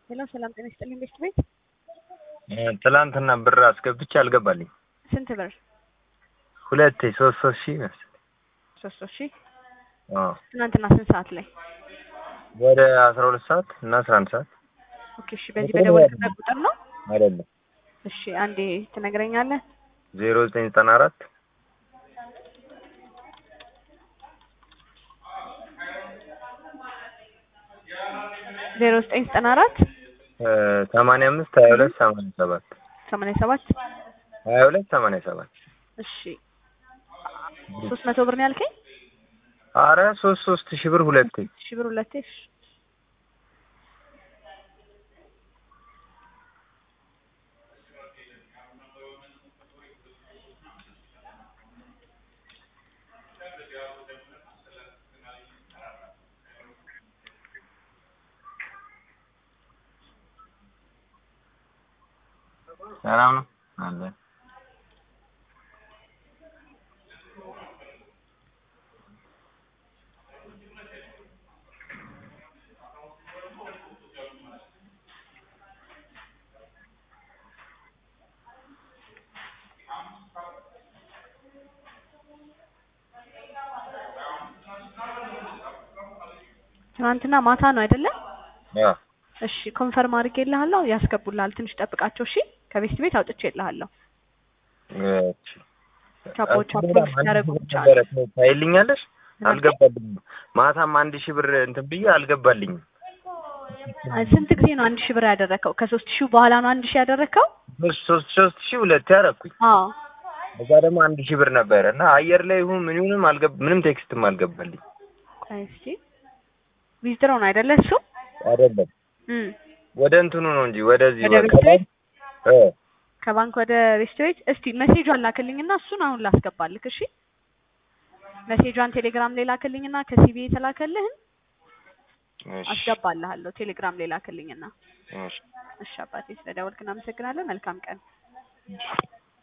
ሄሎ ሰላም ጤና ይስጥልኝ ቤት ቤት ትላንትና ብር አስገብቼ አልገባልኝ። ስንት ብር? ሁለቴ ሶስት ሶስት ሺህ መሰለኝ። ሶስት ሶስት ሺህ አዎ ትናንትና ስንት ሰዓት ላይ? ወደ አስራ ሁለት ሰዓት እና አስራ አንድ ሰዓት ኦኬ እሺ በዚህ በደወልክበት ቁጥር ነው? አይደለም እሺ አንዴ ትነግረኛለህ? ዜሮ ዘጠኝ ዘጠና አራት ዜሮ ዘጠኝ ዘጠና አራት ሰማንያ አምስት ሀያ ሁለት ሰማንያ ሰባት ሰማንያ ሰባት ሀያ ሁለት ሰማንያ ሰባት እሺ ሶስት መቶ ብር ነው ያልከኝ? አረ ሶስት ሶስት ሺህ ብር ሁለቴ ሺህ ብር ሁለቴ እሺ ሰላም ነው አለ ትናንትና ማታ ነው አይደለ? ያ እሺ ኮንፈርም አድርጌልሃለሁ ያስገቡልሃል። ትንሽ ጠብቃቸው እሺ። ከቤት ቤት አውጥቼልሃለሁ። እሺ ቻፖች ቻፖች ያደረጉ ብቻ ነው። ታይልኛለሽ? አልገባልኝም። ማታም አንድ ሺህ ብር እንትን ብዬ አልገባልኝም። ስንት ጊዜ ነው አንድ ሺህ ብር ያደረከው? ከሶስት ሺህ በኋላ ነው አንድ ሺህ ያደረከው? ሶስት ሶስት ሶስት ሺህ ሁለት ያደረኩኝ። አዎ እዛ ደግሞ አንድ ሺህ ብር ነበረ እና አየር ላይ ይሁን ምን ይሁንም አልገባ ምንም ቴክስትም አልገባልኝ። ቆይ እስኪ ዊዝድሮ ነው አይደለ እሱ? አይደለም እም ወደ እንትኑ ነው እንጂ ወደዚህ ወደ ወደ ቤት ቤት? እ ከባንክ ወደ ሬስቶሬንት እስቲ ሜሴጇን ላክልኝና እሱን አሁን ላስገባልክ። እሺ ሜሴጇን ቴሌግራም ላይ ላክልኝና ከሲቢ የተላከልህን እሺ አስገባልሃለሁ። ቴሌግራም ላይ ላክልኝና። እሺ እሺ አባቴ ስለደወልክ እናመሰግናለን። መልካም ቀን።